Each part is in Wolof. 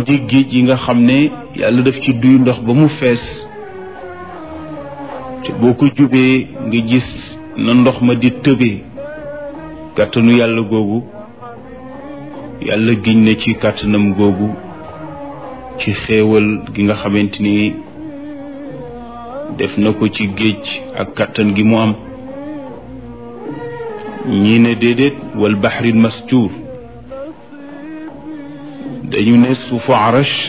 di géej yi nga xam ne yàlla daf ci duy ndox ba mu fees te boo ko jubee nga gis na ndox ma di tëbee kàttanu yàlla googu yàlla giñ na ci kàttanam googu ci xéewal gi nga xamante ni def na ko ci géej ak kàttan gi mu am ñii ne déedéet wal baxril masjuur dañu ne suufu arash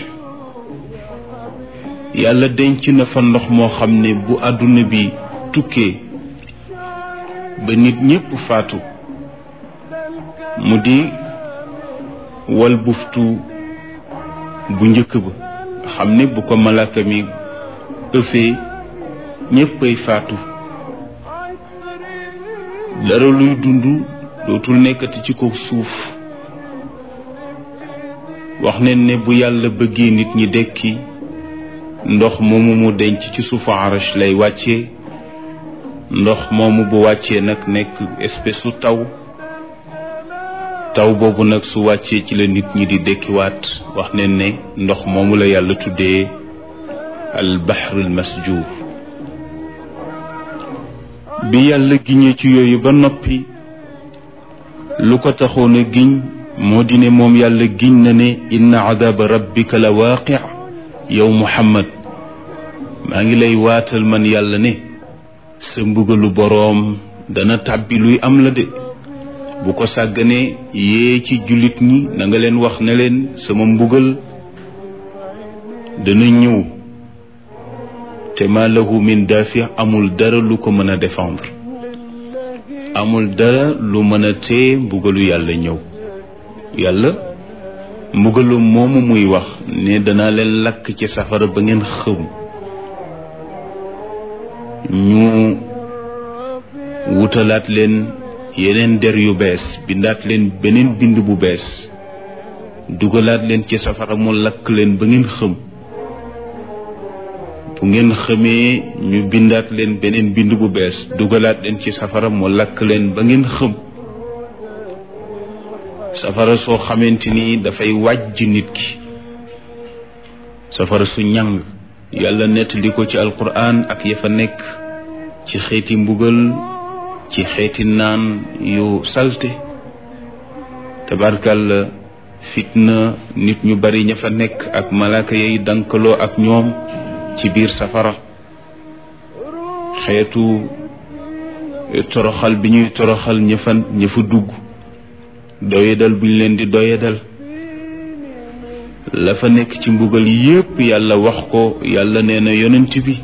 yàlla denc na fa ndox moo xam ne bu àdduna bi tukkee ba nit ñépp faatu mu di wal buftu bu njëkk ba xam ne bu ko malaaka mi ëffee ñéppay faatu dara luy dund dootul nekkati ci kaw suuf wax ne ne bu yàlla bëggee nit ñi dekki ndox moomu mu denc ci suufu arash lay wàccee ndox moomu bu wàccee nag nekk espèce su taw taw boobu nag su wàccee ci la nit ñi di dekkiwaat wax ne ne ndox moomu la yàlla tuddee al bahrul masjur bi yàlla giñee ci yooyu ba noppi lu ko taxoon a giñ moo di ne moom yàlla giñ na ne inna adaba rabbika la waaqi yow muhammad maa ngi lay waatal man yàlla ne sa mbugalu boroom dana tàbbi luy am la de bu ko sàgganee yee ci jullit ñi na nga leen wax ne leen sama mbugal dana ñëw te ma lahu min daafi amul dara lu ko mën a défendre amul dara lu mën a tee mbugalu yàlla ñëw yàlla mbugalu moomu muy wax ne dana leen lakk ci safara ba ngeen xëm ñu wutalaat leen yeneen der yu bees bindaat leen beneen bind bu bees dugalaat leen ci safara mu lakk leen ba ngeen xëm bu ngeen xamee ñu bindaat leen beneen bind bu bees dugalaat leen ci safara mu lakk leen ba ngeen xëm safara soo xamante ni dafay wàjj nit ki safara su ñàng yàlla nettali ko ci alquran ak ya fa nekk ci xeeti mbugal ci xeeti naan yu salte tabarkàlla fitna nit ñu bari ña fa nekk ak malaaka yay dankaloo ak ñoom ci biir safara xeetu toroxal bi ñuy toroxal ña fa ña fa dugg doyadal bu ñu leen di doyadal la fa nekk ci mbugal yépp yàlla wax ko yàlla nee na yonent bi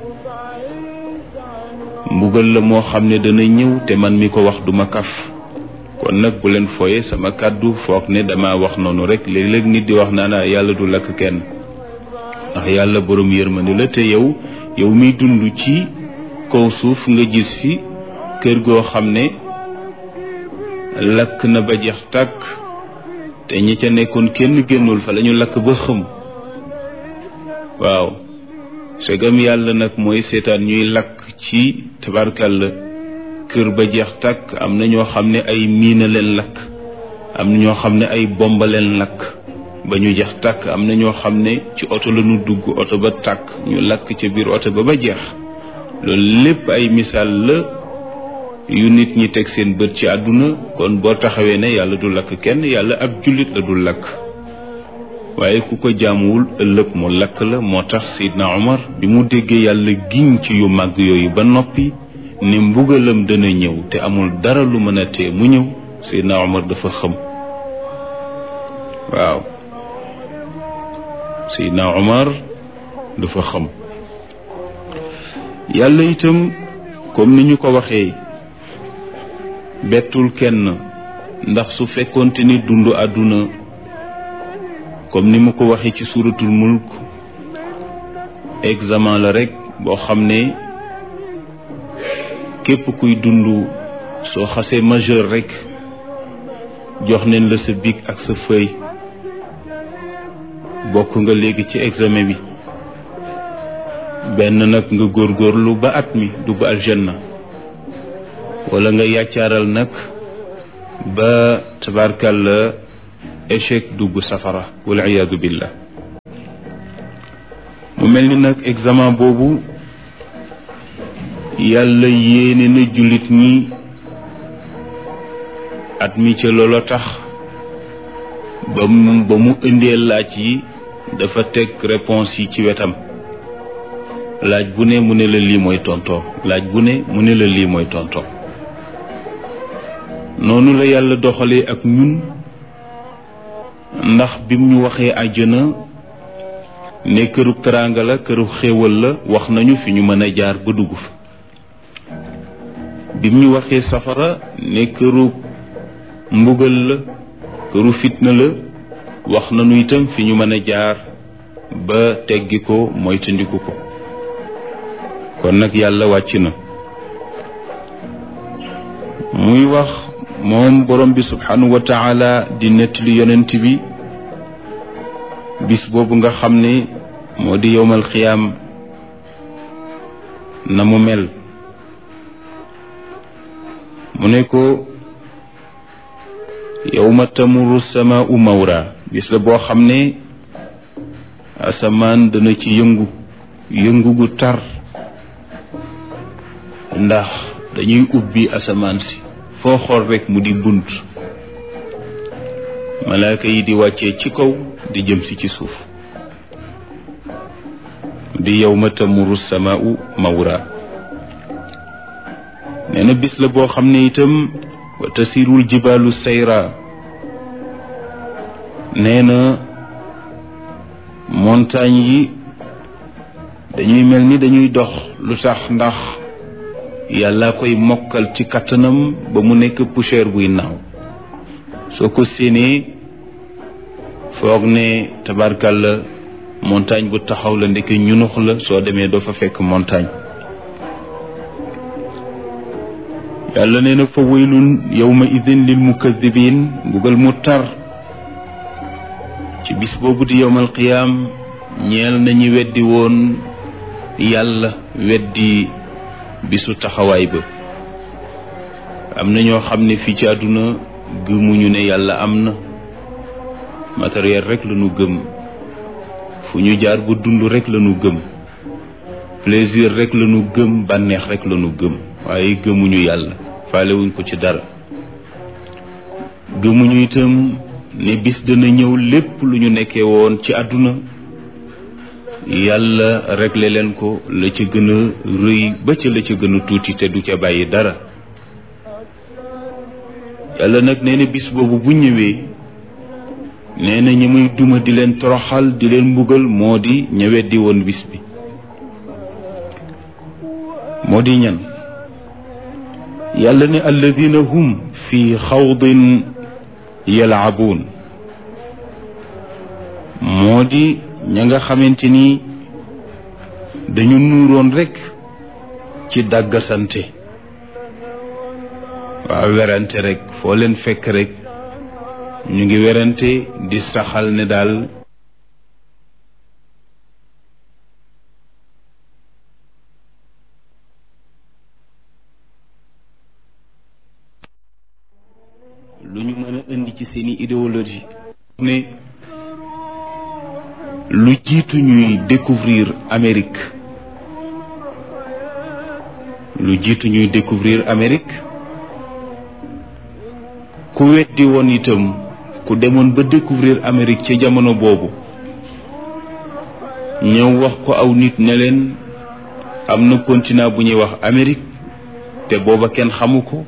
mbugal la moo xam ne dana ñëw te man mi ko wax duma kaf kon nag bu leen fooye sama kàddu foog ne dama wax noonu rek léeg-léeg nit di wax naa naa yàlla du lakk kenn ndax yàlla borom yërmande la te yow yow miy dund ci kaw suuf nga gis fi kër goo xam ne lakk na ba jeex tàkk te ñi ca nekkoon kenn génnul fa lañu lakk ba xëm waaw segam yàlla nag mooy seetaan ñuy lakk ci tabarkàlla kër ba jeex tàkk am na ñoo xam ne ay miina leen lakk am na ñoo xam ne ay bomba leen lakk ba ñu jeex tàkk am na ñoo xam ne ci oto la ñu dugg oto ba tàkk ñu lakk ca biir oto ba ba jeex loolu lépp ay misaal la yu nit ñi teg seen bët ci àdduna kon boo taxawee ne yàlla du lakk kenn yàlla ab jullit la du lakk waaye ku ko jaamuwul ëllëg mu lakk la moo tax Seydina Omar bi mu déggee yàlla giñ ci yu màgg yooyu ba noppi ne mbugalam dana ñëw te amul dara lu mën a tee mu ñëw Seydina Omar dafa xëm waaw Seydina Omar dafa xam yàlla itam comme ni ñu ko waxee bettul kenn ndax su fekkoonte ni dund àdduna comme ni mu ko waxee ci suuratul mulk examen la rekk boo xam ne képp kuy dund soo xasee majeur rekk jox neen la sa bic ak sa feuille bokk nga léegi ci examen bi benn nag nga góorgóorlu ba at mi dugg aljanna wala nga yàccaaral nag ba tabarkal échec dugg safara wal iyaadu billah mu mel ni nag examen boobu yàlla yéene na jullit ñi at mi ca loola tax ba mu ba mu indee laaj yi dafa teg réponse yi ci wetam laaj bu ne mu ne la lii mooy tontoo laaj bu ne mu ne la lii mooy tontoo noonu la yàlla doxalee ak ñun ndax bim ñu waxee àjjana ne këru teraanga la këru xéewal la wax nañu fi ñu mën a jaar ba dugg fa bim ñu waxee safara ne këru mbugal la këru fitna la wax nañu itam fi ñu mën a jaar ba teggi ko moytandiku ko kon nag yàlla wàcc na muy wax moom borom bi subhanahu wa taala di nettali yonent bi bis boobu nga xam ne moo di yowmal xiyaam na mu mel mu ne ko yowma tamuru samaau mawra bis la boo xam ne asamaan dana ci yëngu yëngu gu tar ndax dañuy ubbi asamaan si foo xool rekk mu di bunt malaaka yi di wàccee ci kaw di jëm si ci suuf di yawma tamuru samaau mawra nee na bis la boo xam ne itam wa tasirul jibaalu sayra nee na montagne yi dañuy mel ni dañuy dox lu tax ndax yàlla koy mokkal ci kattanam ba mu nekk poussière buy naaw soo ko séenee foog ne tabarkàlla montagne bu taxaw la ndeke ñunux la soo demee doo fa fekk montagne yàlla nee na fa waylun yawma idin lil mukadibin mbugal mu tar ci bis boobu di yowmal qiyaam ñeel nañu weddi woon yàlla weddi bisu taxawaay ba am na ñoo xam ne fii ci àdduna gëmuñu ne yàlla am na matériel rek la ñu gëm fu ñu jaar bu dund rek la ñu gëm plaisir rek la ñu gëm bànneex rek la ñu gëm waaye gëmuñu yàlla faalewuñ ko ci dara gëmuñu itam ne bis dana ñëw lépp lu ñu nekkee woon ci àdduna yàlla réglé leen ko la ca gën a rëy ba ca la ca gën a tuuti te du ca bàyyi dara yàlla nag nee na bis boobu bu ñëwee nee na ñi muy duma di leen toroxal di leen mbugal moo di ña weddi woon bis bi moo di ñan yàlla ne alladina hum fi xawdin yalaabuun moo di ña nga xamante ni dañu nuuroon rekk ci dàggasante waaw werante rekk foo leen fekk rekk ñu ngi werante di saxal ne daal lu ñu mën a indi ci seeni idéologie ne lu jiitu ñuy découvrir Amérique lu jiitu ñuy découvrir Amérique ku weddi woon itam ku demoon ba découvrir Amérique ca jamono boobu ñëw wax ko aw nit ne leen am na continent bu ñuy wax Amérique te booba kenn xamu ko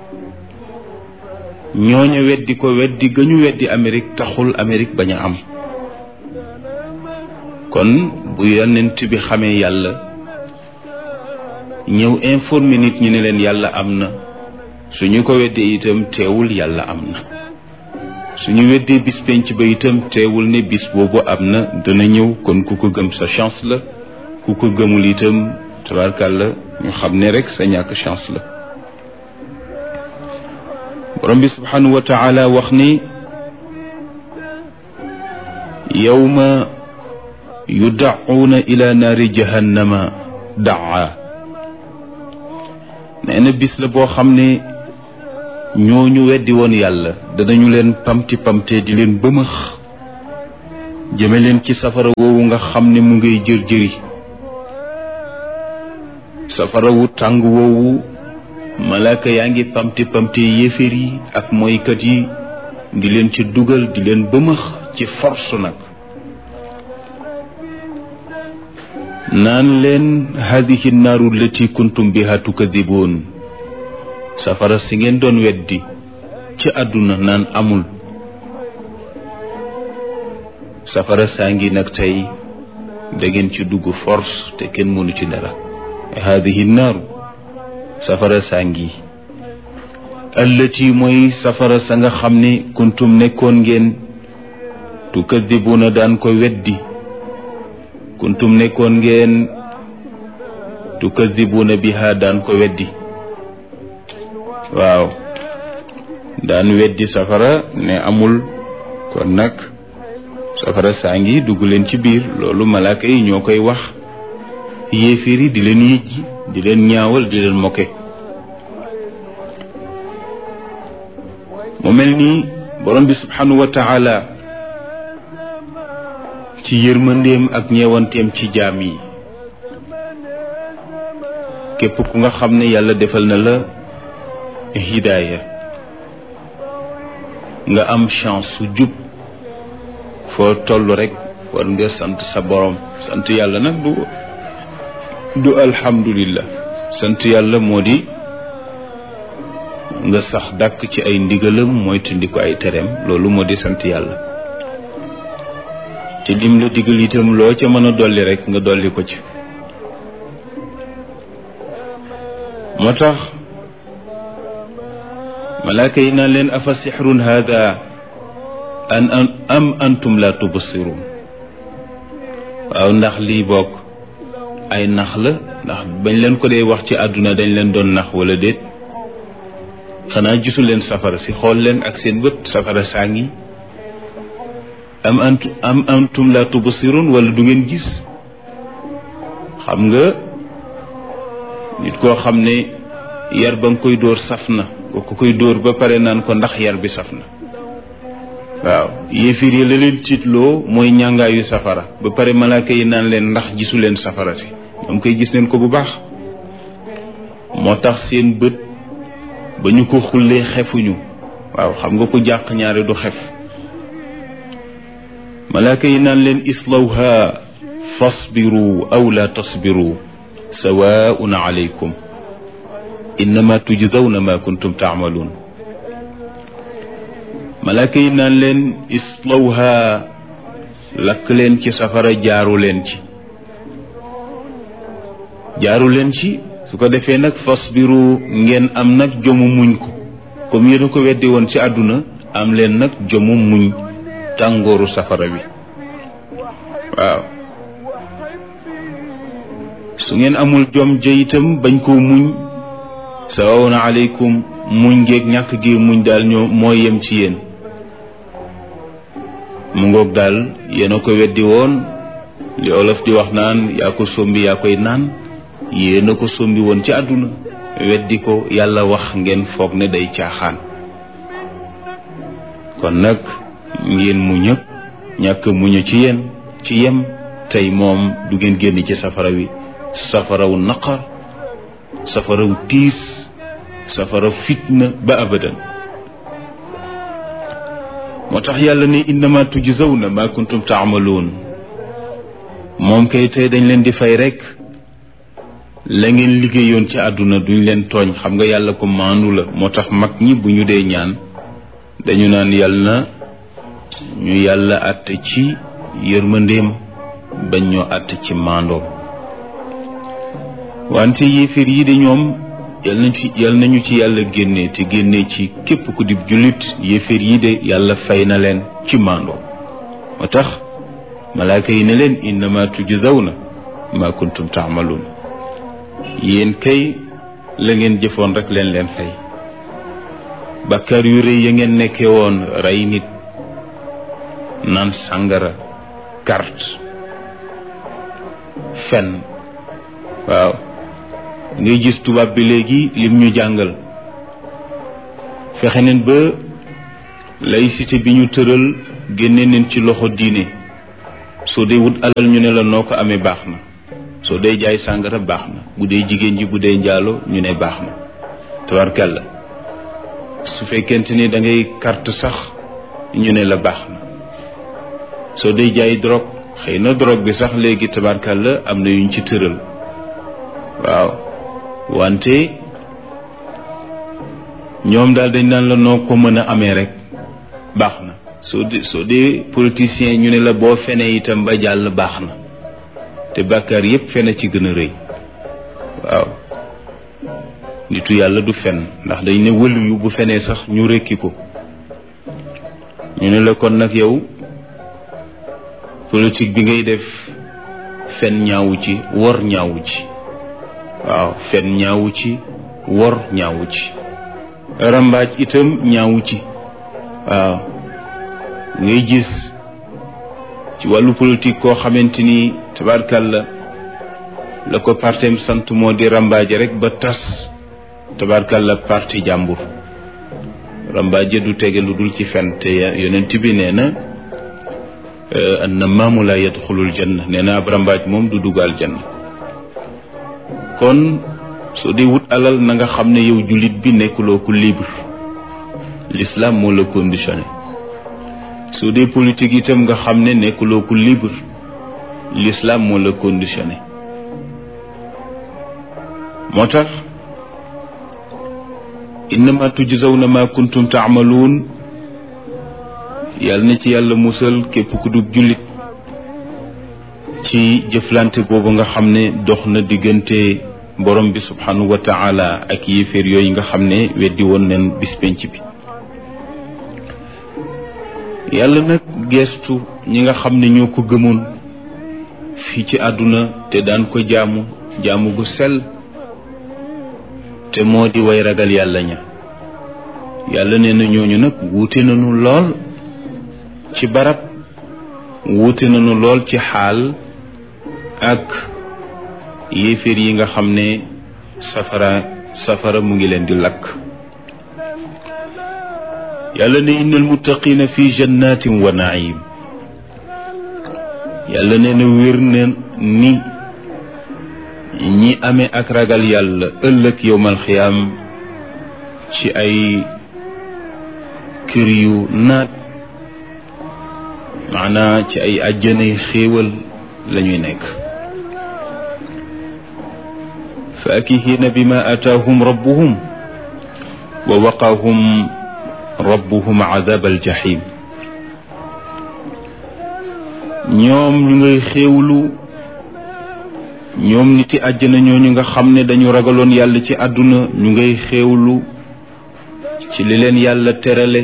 ñooña weddi ko weddi ga ñu weddi Amérique taxul Amérique bañ a am kon bu yonent bi xamee yàlla ñëw informer nit ñi ne leen yàlla am na suñu ko weddee itam teewul yàlla am na suñu weddee bis penc ba itam teewul ne bis boobu am na dana ñëw kon ku ko gëm sa chance la ku ko gëmul itam tabarkàlla ñu xam ne rek sa ñàkk chance la borom bi subhanahu wa taala wax ni yawma yudacuuna ila naari jahannama daa nee na bis la boo xam ne ñooñu weddi woon yàlla danañu leen pamti pamte di leen bëmëx jëme leen ci safara woowu nga xam ne mu ngay jër jëri safara wu tàng woowu malaaka yaa ngi pamte pamte yéeféer yi ak moykat yi di leen ci dugal di leen bëmëx ci force nag naan leen hadihi naaru lati kuntum biha tukadiboon safara si ngeen doon weddi ci àdduna naan amul safara saa ngi nag tey da ngeen ci dugg force te kenn mënu ci dara hadihi naaru safara saa ngi allati mooy safara sa nga xam ne kuntum nekkoon ngeen tukadibuuna daan ko weddi kuntum nekkoon ngeen tukadibuuna biha daan ko weddi waaw daan weddi safara ne amul kon nag safara saa ngi dugg leen ci biir loolu malaaka yi ñoo koy wax yéeféer yi di leen yëjji di leen ñaawal di leen moke mu mel ni borom bi subhanahu wa taala ci yërmandeem ak ñeewanteem ci jaam yi képp ku nga xam ne yàlla defal na la hidaaya nga am chance su jub foo toll rek war nga sant sa borom sant yàlla nag du du alhamdulillah sant yàlla moo di nga sax dàkk ci ay ndigalam mooy tundi ko ay tereem loolu moo di sant yàlla te lim la digal itam loo ca mën a dolli rek nga dolli ko ci moo tax malaaka yi naan leen afa sixrun hada an am antum la tubsirun waaw ndax lii bokk ay nax la ndax bañ leen ko dee wax ci àdduna dañ leen doon nax wala déet xanaa gisu leen safara si xool leen ak seen bët safara saa ngi am antu am antum la tubsirun wala du ngeen gis xam nga nit koo xam ne yar ba nga koy dóor saf na boo ko koy dóor ba pare naan ko ndax yar bi saf na waaw yéefir yi la leen tiitloo mooy ñàngaayu safara ba pare malaaka yi naan leen ndax gisu leen safara si ñoom koy gis leen ko bu baax moo tax seen bët ba ñu ko xullee xefuñu waaw xam nga ko jàq ñaare du xef malaaka yi naan leen islawha fasbiru aw la tasbiru sawaun alaykum innama tujzawna ma kuntum taamaluun malaaka yi naan leen islawha lakk leen ci safara jaaru leen ci jaaru leen ci su ko defee nag fasbiru ngeen am nag jomu muñ ko comme yéen a ko weddi woon ci àdduna am leen nag jomu muñ tàngooru safara bi waaw su ngeen amul jom ja itam bañ koo muñ sawawna aleykum muñ ngeeg ñàkk gi muñ daal ñoo moo yem ci yéen mu ngoog daal yéen a ko weddi woon li olof di wax naan yaa ko sombi yaa koy naan yéen a ko sombi woon ci àdduna weddi ko yàlla wax ngeen foog ne day caaxaan kon nag ngeen mu ñëpp ñàkk muñu ci yéen ci yem tey moom du ngeen génn ci safara wi safaraw naqar safaraw tiis safara fitna ba abadan moo tax yàlla ne innama tujzawna ma kuntum taamaloon moom kay tey dañ leen di fay rek la ngeen liggéeyoon ci àdduna duñ leen tooñ xam nga yàlla ko maandu la moo tax mag ñi bu ñu dee ñaan dañu naan yàlla na ñu yàlla àtte ci yërmandeem bañ ñoo àtte ci maandoom wante yéeféer yi de ñoom yal nañu ci yal nañu ci yàlla génne te génne ci képp ku dib jullit yéeféer yi de yàlla fay na leen ci maandoom moo tax malaaka yi ne leen innama tujzawna ma kuntum taamaluun yéen kay la ngeen jëfoon rek leen leen fay bakkaar yu rëy ya ngeen nekkee woon rey nit naan sàngara carte fen waaw ngay gis tubaab bi léegi lim ñu jàngal fexe neen ba laïcité bi ñu tëral génne neen ci loxo diine soo dee wut alal ñu ne la noo ko amee baax na soo dee jaay sàngara baax na bu dee jigéen ji bu dee njaalo ñu ne baax na tabarkàlla su fekkente ni da ngay carte sax ñu ne la baax na soo dee jaay drogue xëy na drogue bi sax léegi tabarkàlla am na yuñ ci tëral waaw wante ñoom daal dañ naan la noo ko mën a amee rek baax na soo dee soo dee politicien ñu ne la boo fenee itam ba jàll baax na te bàkkaar yépp fene ci gën a rëy waaw nitu yàlla du fen ndax dañ ne wëlu yu bu fenee sax ñu rekki ko ñu ne la kon nag yow politique bi ngay def fen ñaawu ci wor ñaawu ci waaw fen ñaawu ci wor ñaawu ci rambaaj itam ñaawu ci waaw ngay gis ci wàllu politique koo xamante ni tabarkalla la ko partem sant moo di rambaaje rek ba tas tabarkalla parti jàmbur rambaaje du tege lu dul ci fen te yonent bi nee na annamaamu la yadxulul janna nee na ab rambaaj moom du dugal janna kon soo dee wut alal na nga xam ne yow jullit bi nekkuloo ku libre l'islam moo la conditionné soo dee politique itam nga xam ne nekkuloo ku libre l'islam moo la conditionné moo tax innama tujzawna ma kuntum taamaluun yàlla na ci yàlla musal képp ku dub jullit ci jëflante boobu nga xam ne dox na diggante borom bi subhanahu wa taala ak yéeféer yooyu nga xam ne weddi woon neen bis penc bi yàlla nag geestu ñi nga xam ne ñoo ko gëmoon fii ci àdduna te daan ko jaamu jaamu gu sell te moo di way ragal yàlla ña yàlla nee na ñooñu nag wuute nañu lool ci barab wuute nañu lool ci xaal ak yéeféer yi nga xam ne safara safara mu ngi leen di lakk yàlla ne innal muttaqina fi jannatin wa naim yàlla nee na wér na ni ñi amee ak ragal yàlla ëllëg yowmal xiyaam ci ay kër yu naat maanaa ci ay àjjanay xéewal lañuy nekk faakihiina bima ataahum rabbuhum wa waqaahum rabbuhum adab aljahim ñoom ñu ngay xéewlu ñoom niti àjjana ñooñu nga xam ne dañu ragaloon yàlla ci àdduna ñu ngay xéewlu ci li leen yàlla terale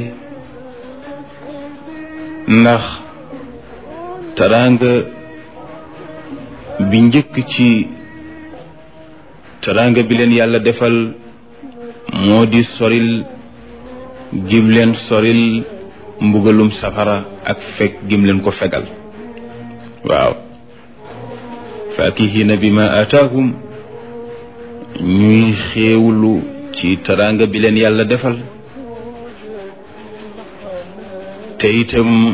ndax taraanga bi njëkk ci taraanga bi leen yàlla defal moo di soril gim leen soril mbugalum safara ak fekk gim leen ko fegal waaw faakihina bi ma ataahum ñuy xéewlu ci taraanga bi leen yàlla defal te itam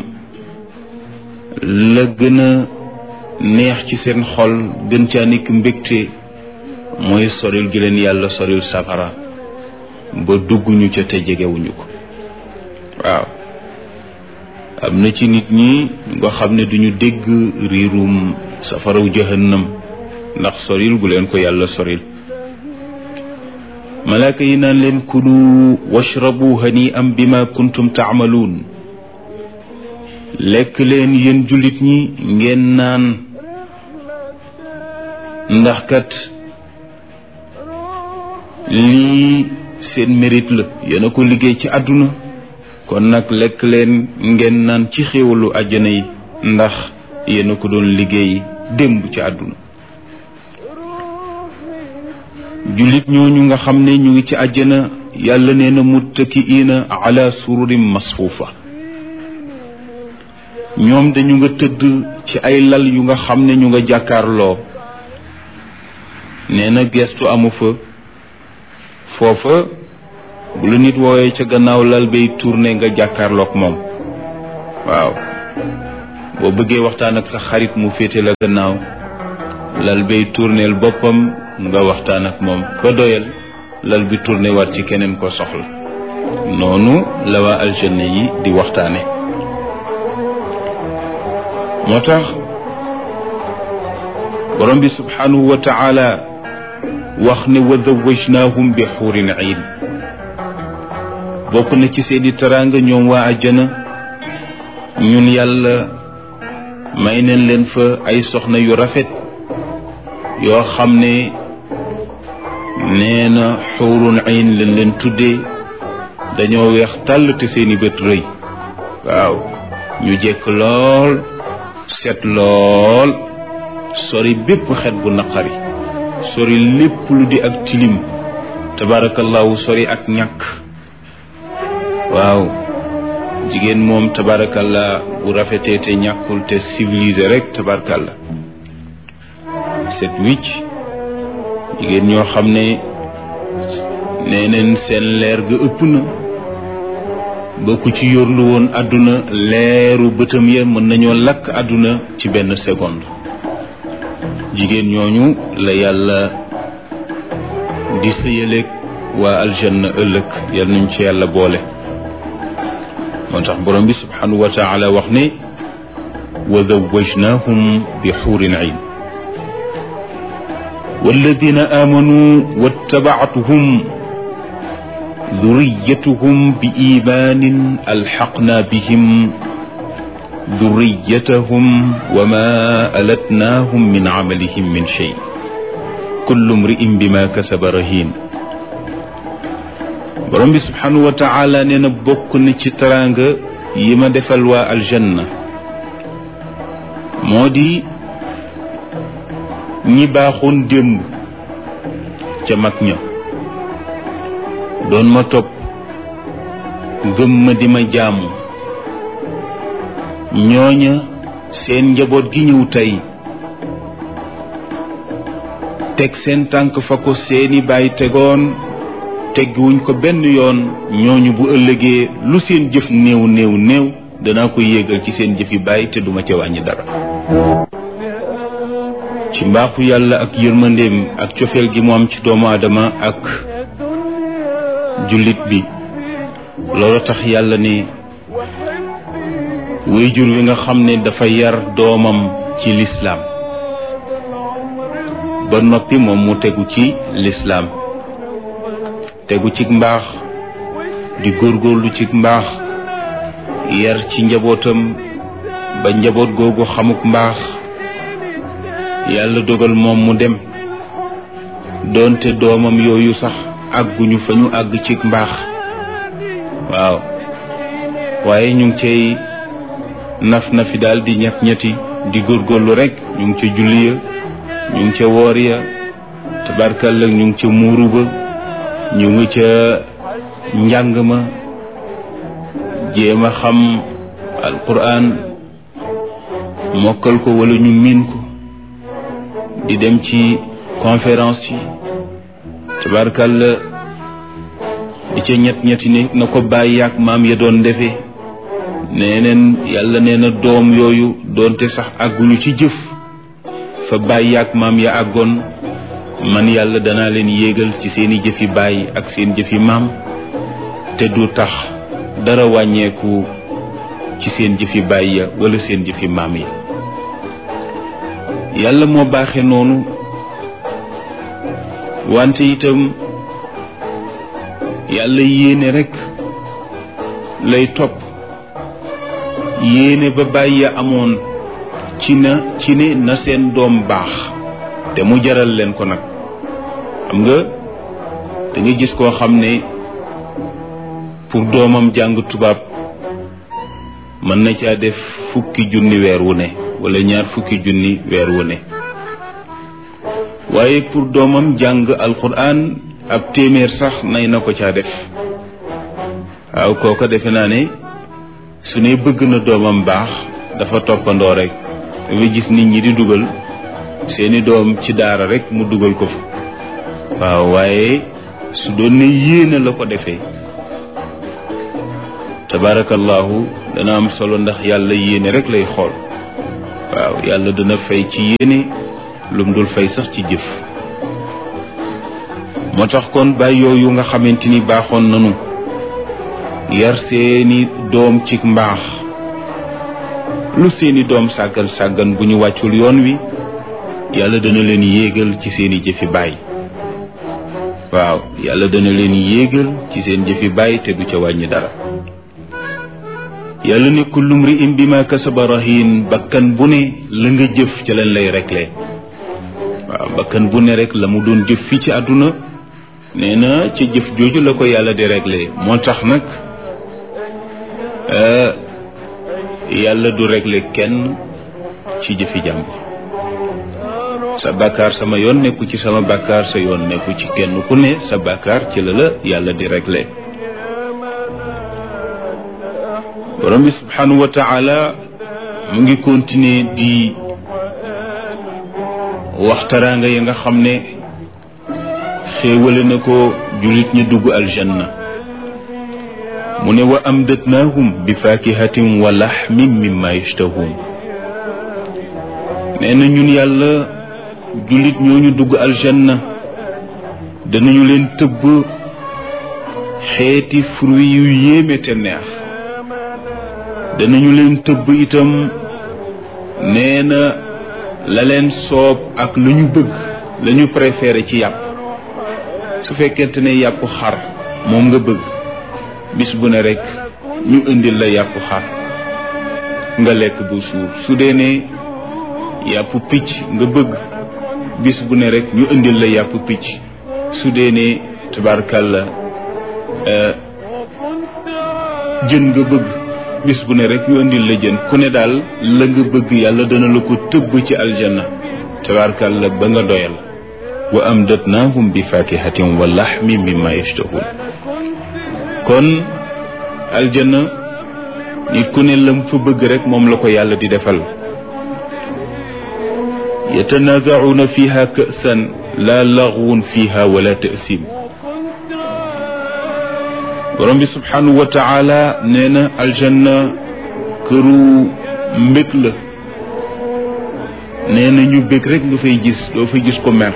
la gën a neex ci seen xol gën caa nekk mbégte mooy soril gi leen yàlla soril safara ba dugguñu ca te jegewuñu ko waaw am na ci nit ñi nga xam ne duñu dégg riirum safaraw jahannam ndax soril gu leen ko yàlla soril malaaka yi naan leen kulu washrabu hani am bima kuntum taamaluun lekk leen yéen jullit ñi ngeen naan ndax kat lii seen mérite la yéen a ko liggéey ci àdduna kon nag lekk leen ngeen naan ci xéewalu àjjana yi ndax yéen a ko doon liggéey démb ci àdduna jullit ñooñu nga xam ne ñu ngi ci àjjana yàlla nee na muttakiina ala sururin masfuufa ñoom dañu nga tëdd ci ay lal yu nga xam ne ñu nga jàkkaarloo nee na gestu amu fa foofa bu la nit woowee ca gannaaw lal bay tourné nga jàkkaarloog moom waaw boo bëggee waxtaan ak sa xarit mu féete la gannaaw lal bay tourneel boppam nga waxtaan ak moom ba doyal lal bi tourné waat ci keneen ko soxla noonu la waa aljanna yi di waxtaane moo tax borom bi subhanahu wa taala wax ne wa zawajnaahum bi xuurin iin bokk na ci seeni teraanga ñoom waa àjjana ñun yàlla may neen leen fa ay soxna yu rafet yoo xam ne nee na xuurun iin leen leen tuddee dañoo weex tàll te seeni bët rëy waaw ñu jekk lool set lool sori bépp xet bu naqari sori lépp lu di ak tilim tabarakallahu sori ak ñàkk waaw jigéen moom tabarakallah bu rafetee te ñàkkul te civilisé rek tabarakallah set wicc jigéen ñoo xam ne nee neen seen leer ga ëpp na ba ku ci yorlu woon àdduna leeru bëtam ya mën nañoo lakk àdduna ci benn seconde jigéen ñooñu la yàlla di sëyaleeg waa aljanna ëllëg yal nañ ci yàlla boole moo tax borom bi subhanahu wa taala wax ne wa zawajnahum bi xuurin ayn والذين آمنوا واتبعتهم ذريتهم بإيمان ألحقنا بهم ذريتهم وما ألتناهم من عملهم من شيء كل امرئ بما كسب رهين borom bi subhanahu wa taala nee na bokk na ci teraanga yi ma defal waa aljanna moo di ñi baaxoon démb ca mag ña doon ma topp gëm ma di ma jaamu ñooña seen njaboot gi ñëw tey teg seen tànk fa ko seeni baay tegoon teggiwuñ ko benn yoon ñooñu bu ëllëgee lu seen jëf néew néew néew danaa ko yéegal ci seen jëfi baay te duma ca wàññi dara ci mbaaxu yàlla ak yërmandeem ak cofeel gi mu am ci doomu aadama ak jullit bi loolu tax yàlla ne wéyjur wi nga xam ne dafa yar doomam ci lislaam ba noppi moom mu tegu ci lislaam tegu ci mbaax di góorgóorlu ci mbaax yar ci njabootam ba njaboot googu xamuk mbaax yàlla dogal moom mu dem doonte doomam yooyu sax àgguñu fa ñu àgg ci mbaax waaw waaye ñu ngi cay naf na fi daal di ñett ñetti di góorgóorlu rek ñu ngi ca julli ya ñu ngi ca woor ya tabarkalla ñu ngi ca muuru ba ñu ngi ca njàng ma jéem a xam alquran mokkal ko wala ñu miin ko di dem ci conférence yi tabarkalla di ca ñett ñetti ne na ko bàyyi ak maam ya doon defee nee neen yàlla nee na doom yooyu doonte sax àgguñu ci jëf fa bàyyi ak maam ya àggoon man yàlla danaa leen yéegal ci seeni jëfi baay ak seen jëfi maam te du tax dara wàññeeku ci seen jëfi baay ya wala seen jëfi maam ya yàlla moo baaxe noonu wante itam yàlla yéene rekk lay topp yéene ba bàyyi ya amoon ci na ci ne na seen doom baax te mu jaral leen ko nag xam nga da nga gis koo xam ne pour doomam jàng tubaab mën na caa def fukki junni weer wu ne wala ñaar fukki junni weer wu ne waaye pour doomam jàng alquran ab téeméer sax nay na ko caa def waaw kooka defe naa ne su ne bëgg na doomam baax dafa toppandoo rek dafa gis nit ñi di dugal seeni doom ci daara rek mu dugal ko fa waaw waaye su doon ne yéene la ko defee tabarakallahu dana am solo ndax yàlla yéene rek lay xool waaw yàlla dana fay ci yéene lum dul fay sax ci jëf moo tax kon bàyyi yooyu nga xamante ni baaxoon nanu yar seeni doom ci mbaax lu seeni doom sàggan sàggan bu ñu wàccul yoon wi yàlla dana leen yéegal ci seeni jëfi baay waaw yàlla dana leen yéegal ci seen jëfi baay te du ca wàññi dara yàlla ne kullu mri'in bima kasaba rahin bakkan bu ne la nga jëf ca leen lay rekle waaw bakkan bu ne rek la mu doon jëf fii ci àdduna nee na ca jëf jooju la ko yàlla di réglé moo tax nag yàlla du réglé kenn ci jëfi jàmbur sa bàkkaar sama yoon nekku ci sama bàkkaar sa yoon nekku ci kenn ku ne sa bàkkaar ci la la yàlla di réglé borom bi subhanahu wa taala mu ngi continuer di waxtaraanga yi nga xam ne xéewale na ko jullit ñi dugg aljanna mu ne wa amdatnaahum bi fakihatin wa laxmin mimma yashtahuun nee na ñun yàlla jullit ñooñu dugg aljanna danañu leen tëbb xeeti fruit yu yéeme te neex danañu leen tëbb itam nee na la leen soob ak lu ñu bëgg la ñu préféré ci yàpp su fekkente ne yàpp xar moom nga bëgg bis bu ne rek ñu indil la yàpp xar nga lekk bu suur su dee ne yàpp picc nga bëgg bis bu ne rek ñu indil la yàpp picc su dee ne tabarkalla jën nga bëgg bis bu ne rek ñu indil la jën ku ne daal la nga bëgg yàlla dana la ko tëbb ci aljanna tabarkalla ba nga doyal wa amdatnaahum bi fakihatin wa laxmi mimma yashtahun kon aljanna nit ku ne lam fa bëgg rek moom la ko yàlla di defal yatanaazacuuna fiha ka'san laa laxwun fiha wala ta'sim borom bi subhanahu wa taala nee na aljanna këru mbég la nee na ñu bég rek nga fay gis doo fa gis ko mer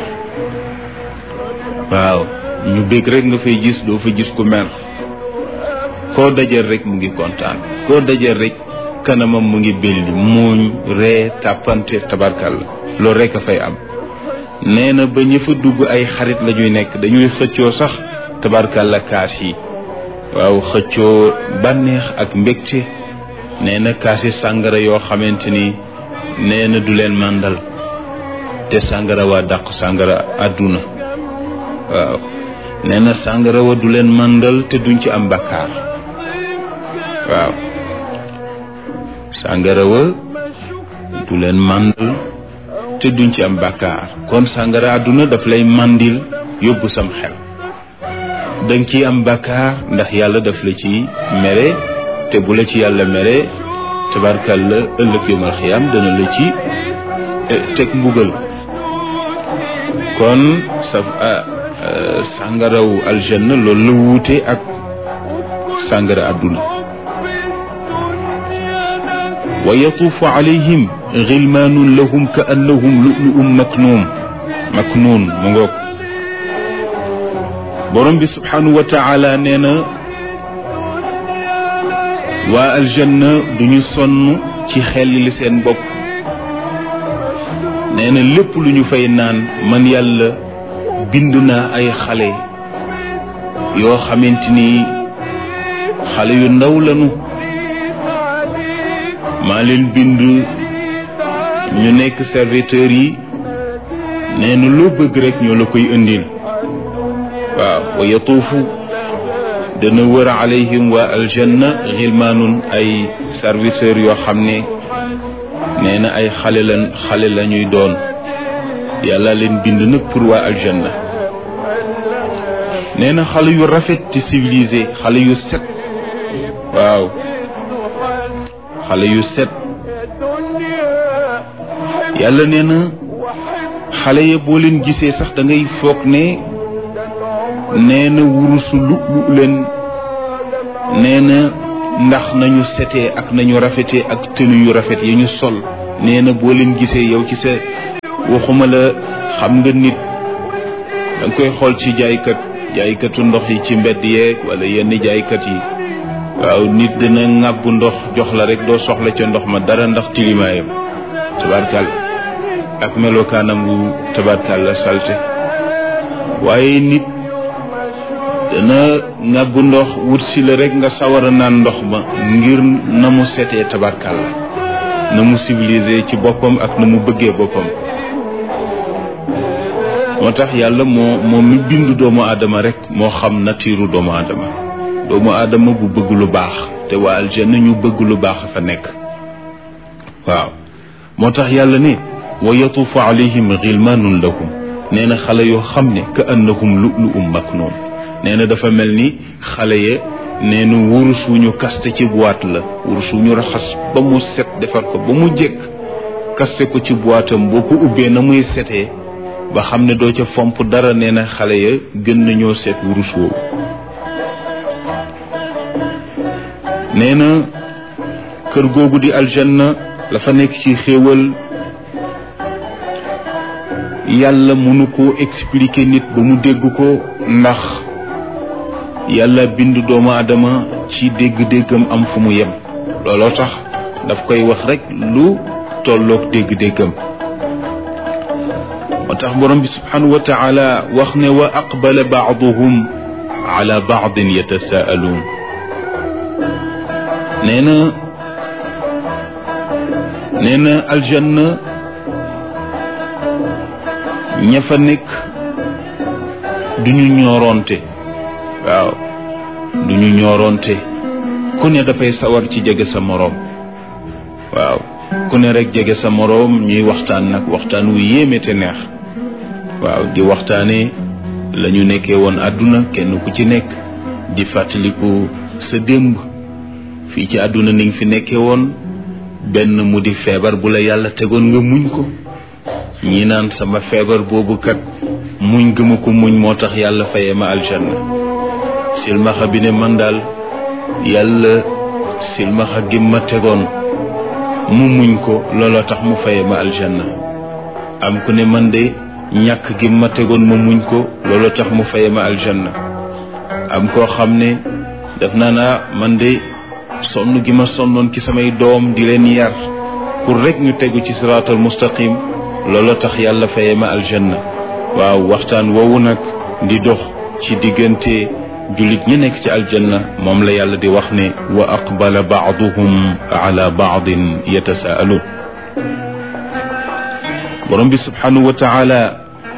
waaw ñu bég rek nga fay gis doo fa gis ko mer koo dajal rek mu ngi kontaan koo dajal rek kanamam mu ngi belli muuñ ree tàppante tabarkalla loolu rek a fay am nee na ba ñë fa dugg ay xarit la ñuy nekk dañuy xëccoo sax tabarkalla kaas yi waaw xëccoo bànneex ak mbégte nee na kaasi sàngara yoo xamante ni nee na du leen màndal te sàngara waa dàq sàngara àdduna waaw nee na sàngara wa du leen màndal te duñ ci am bakkaar waaw sàngara wa du leen màndal te duñ ci am bakkaar kon sàngara àdduna daf lay màndil yóbbu sam xel danga ciy am bakkaar ndax yàlla daf la ci mere te bu la ci yàlla mere tabarkal la ëllëg yomal xiyaam dana la ci teg mbugal kon sa sàngaraw aljanna loolu la wuute ak sàngara àdduna wa yatuufu alayhim gilmaanun lahum ka annahum lu'lu'un maknuun maknuun mu ngoog borom bi subhanahu wa taala nee na waa aljanna duñu sonn ci xel li seen bopp nee na lépp lu ñu fay naan man yàlla bind naa ay xale yoo xamante ni xale yu ndaw lañu maa leen bind ñu nekk serviteurs yi nee na loo bëgg rek ñoo la koy indil waaw wa yatuufu dana wër alayhim waa aljanna xilmaanun ay serviteurs yoo xam ne nee na ay xale lan xale la ñuy doon yàlla leen bind nag pour waa aljanna nee na xale yu rafet te civilisé xale yu set waaw xale yu set yàlla nee na xale ya boo leen gisee sax da ngay foog ne nee na wurusu lu lu leen nee na ndax nañu setee ak nañu rafetee ak tënu yu rafet yi ñu sol nee na boo leen gisee yow ci sa waxuma la xam nga nit da nga koy xool ci jaaykat jaaykatu ndox yi ci mbedd yeeg wala yenn jaaykat yi waaw nit dina ŋàbb ndox jox la rek doo soxla ca ndox ma dara ndax tilimaayam tabarkal ak melokaanam wu tabarkal la salte waaye nit dana ŋàbb ndox wut si la rek nga sawar a naan ndox ma ngir na mu setee tabarkal la na mu civilisé ci boppam ak na mu bëggee boppam moo tax yàlla moo moo mi bind doomu aadama rek moo xam natiiru doomu aadama doomu aadama bu bëgg lu baax te waa aljanna ñu bëgg lu baax fa nekk waaw moo tax yàlla ne wa yatuufu alayhim gilmaanun lahum nee na xale yoo xam ne ka annahum lu'lu'um maknuun nee na dafa mel ni xale ya nee na wurus wu ñu kaste ci boîte la wurus wu ñu raxas ba mu set defar ko ba mu jekk kaste ko ci boîtam boo ko ubbee na muy setee ba xam ne doo ca fomp dara nee na xale ya gën nañoo seet wurus woowu nee na kër googu di aljanna la fa nekk ci xéewal yàlla mënu ko expliquer nit ba mu dégg ko ndax yàlla bind doomu aadama ci dégg-déggam am fu mu yem looloo tax daf koy wax rekk lu tolloog dégg-déggam moo tax borom bi subhanahu wa taala wax ne wa aqbala baaduhum ala baadin yatasaaluun nee na nee na aljanna ña fa nekk duñu ñooroonte waaw duñu ñooroonte ku ne dafay sawar ci jege sa moroom waaw ku ne rek jege sa moroom ñuy waxtaan nag waxtaan wu yéeme te neex waaw di waxtaane la ñu nekkee woon àdduna kenn ku ci nekk di fàttaliku sa démb fii ci àdduna ni nga fi nekkee woon benn mu di feebar bu la yàlla tegoon nga muñ ko ñi naan sama feebar boobu kat muñ gëma ko muñ moo tax yàlla fayee ma aljanna silmaxa bi ne man daal yàlla silmaxa gi ma tegoon mu muñ ko looloo tax mu fayee ma aljanna am ku ne man de ñàkk gi ma tegoon ma muñ ko looloo tax mu fayee ma aljanna am koo xam ne def naa naa man de sonn gi ma sonnoon ci samay doom di leen yar pour rek ñu tegu ci siraatal mustaqim looloo tax yàlla fayee ma aljanna waaw waxtaan woowu nag di dox ci diggante jullit ñi nekk ci aljanna moom la yàlla di wax ne wa aqbala baaduhum ala baadin yatasaaluun borom bi subhanahu wa taala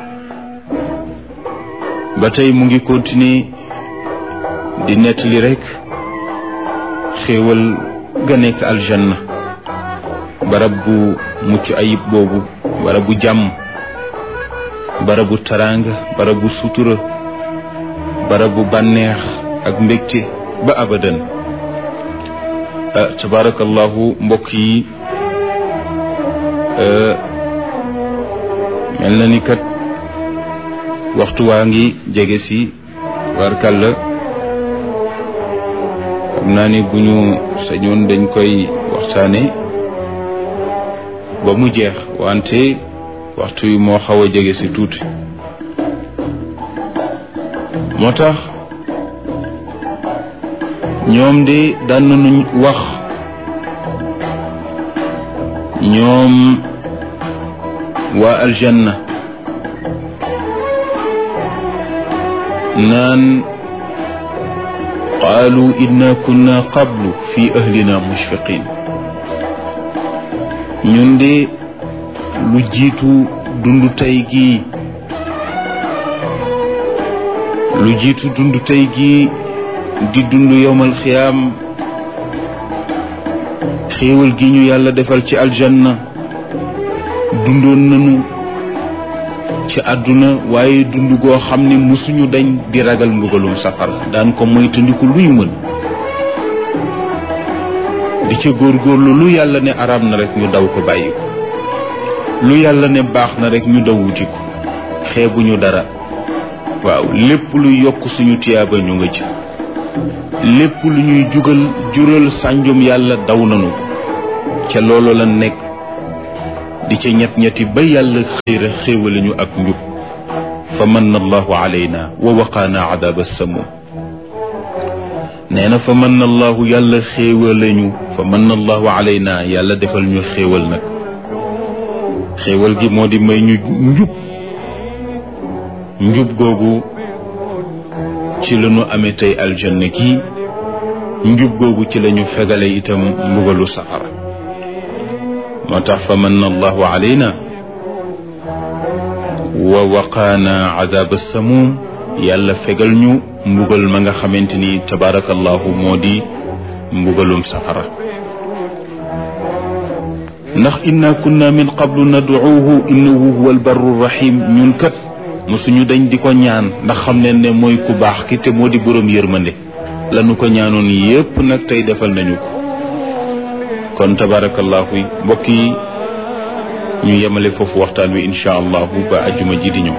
ba tey mu ngi continuer di nettali rek xéewal ga nekk aljanna barab bu mucc ayib boobu barab bu jàmm barab bu taraanga barab bu sutura barab bu bànneex ak mbégte ba abadan tabarakallahu mbokk yi mel na ni kat waxtu waa ngi jege si warkalla xam naa ni bu ñu sañoon dañ koy waxtaane ba mu jeex wante waxtu yi moo xaw a jege si tuuti moo tax ñoom de daan nañu wax ñoom waa aljanna naan qaalu inna kunna qablu fi ahlina mushfiqin ñun de lu jiitu dund tey gii lu jiitu dund tey gii di dund yowmal xiyaam xéewal gi ñu yàlla defal ci aljanna dundoon nañu ci àdduna waaye dund goo xam ne musuñu dañ di ragal mbugalum safara daan ko moytandiku luy mën di ca góorgóorlu lu yàlla ne araam na rek ñu daw ko bàyyi ko lu yàlla ne baax na rek ñu daw wuti ko xeebuñu dara waaw lépp luy yokk suñu tiyaaba ñu nga ci lépp lu ñuy jugal jural sànjum yàlla daw nañu ko ca loolu la nekk di ca ñett ñetti ba yàlla xiira xéewale ñu ak njub fa manna allahu alayna wa waqaana adaba samum nee na fa manna allahu yàlla xéewale ñu fa manna allahu alayna yàlla defal ñu xéewal nag xéewal gi moo di may ñu njub njub googu ci la ñu amee tey aljanna gi njub googu ci la ñu fegale itam mbugalu safara moo tax fa manna allahu alayna wa waqaana adaba samum yàlla fegal ñu mbugal ma nga xamante ni tabaarakallahu moo di mbugalum safara ndax inna kunna min qablu nad'uuhu innahu huwa albarru rahim ñun kat mosuñu dañ di ko ñaan ndax xam ne ne mooy ku baax ki te moo di boroom yërmande lanu ko ñaanoon yépp nag tey defal nañu ko kon tabaarakallahu mbokk yi ñu yemale foofu waxtaan wi insha allahu ba ajjuma ji di ñëw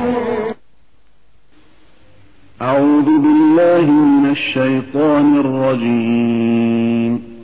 أعوذ بالله من الشيطان الرجيم